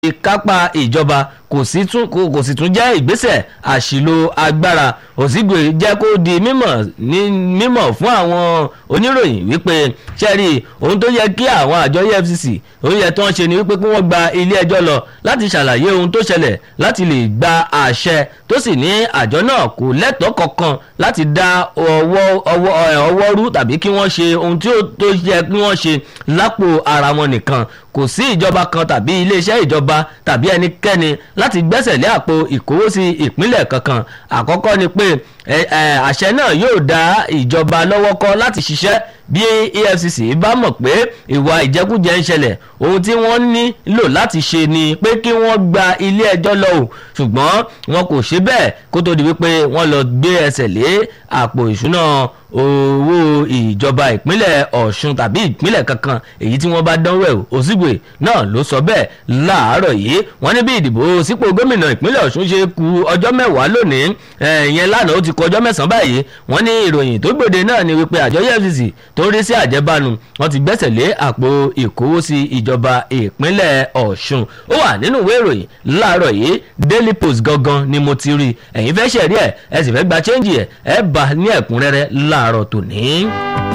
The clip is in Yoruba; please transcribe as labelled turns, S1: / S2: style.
S1: kápá ìjọba kò sì tún kò sì tún jẹ́ ìgbésẹ̀ àṣìlò agbára òsígbè jẹ́ kó di mímọ̀ ní mímọ̀ fún àwọn oníròyìn wípé sẹ́rí ohun tó yẹ kí àwọn àjọ efcc ohun yẹ tó ń ṣe ni wípé kí wọ́n gba ilé ẹjọ́ lọ láti ṣàlàyé ohun tó ṣẹlẹ̀ láti lè gba àṣẹ tó sì ní àjọ náà kò lẹ́tọ̀ọ́ kankan láti dá ọwọ́ ọwọ́ ọwọ́ rú tàbí kí wọ́n ṣe ohun tí ó tó yẹ kí wọ́n ṣe lápò ara wọn nìkan kò sí ìjọba kan tàbí iléeṣẹ́ ìjọba tàbí ẹnikẹ́ni láti gbẹ́sẹ̀ lé àpò ìkówósí ìpínlẹ̀ kankan àkọ́kọ́ ni pé àṣẹ náà yóò dá ìjọba lọ́wọ́ kọ́ láti ṣiṣẹ́ bí efcc bá mọ̀ pé ìwà ìjẹkújẹ ń ṣẹlẹ̀ ohun tí wọ́n nílò láti ṣe ni pé kí wọ́n gba ilé ẹjọ́ lọ o ṣùgbọ́n wọn kò ṣe bẹ́ẹ̀ kó tó di wípé wọ́n lọ gbé ẹsẹ̀ lé àpò ìṣúná owó ìjọba ìpínlẹ̀ ọ̀ṣun tàbí ìpínlẹ̀ kankan èyí tí wọ́n bá dánwò ẹ̀ òsígbè náà ló sọ bẹ́ẹ̀ láàárọ̀ yìí wọ́n ní bí ìdìbò sípò gómìnà ìpínlẹ̀ ọ̀ṣun ṣe ku ọjọ́ mẹ́wàá lónìí ìyẹn lánàá ó ti kọ ọjọ́ mẹ́sàn-án báyìí wọ́n ní ìròyìn tó gbòde náà ni wípé àjọ efcc tó ń rí sí àjẹbánu wọ́n ti gbẹ́sẹ̀ lé àpò ìkówósí ìjọba ìpínlẹ̀ ọ̀ṣun ó wà nínú ìwé ìròyìn láàárọ̀ yìí daily post gangan ni mo ti rí ẹ̀yin fẹ́ ṣẹ̀rí ẹ̀ ẹ sì fẹ́ gba chẹ́ńjì ẹ̀ ẹ bá ní ẹ̀kúnrẹ́rẹ́ láàárọ̀ tòní.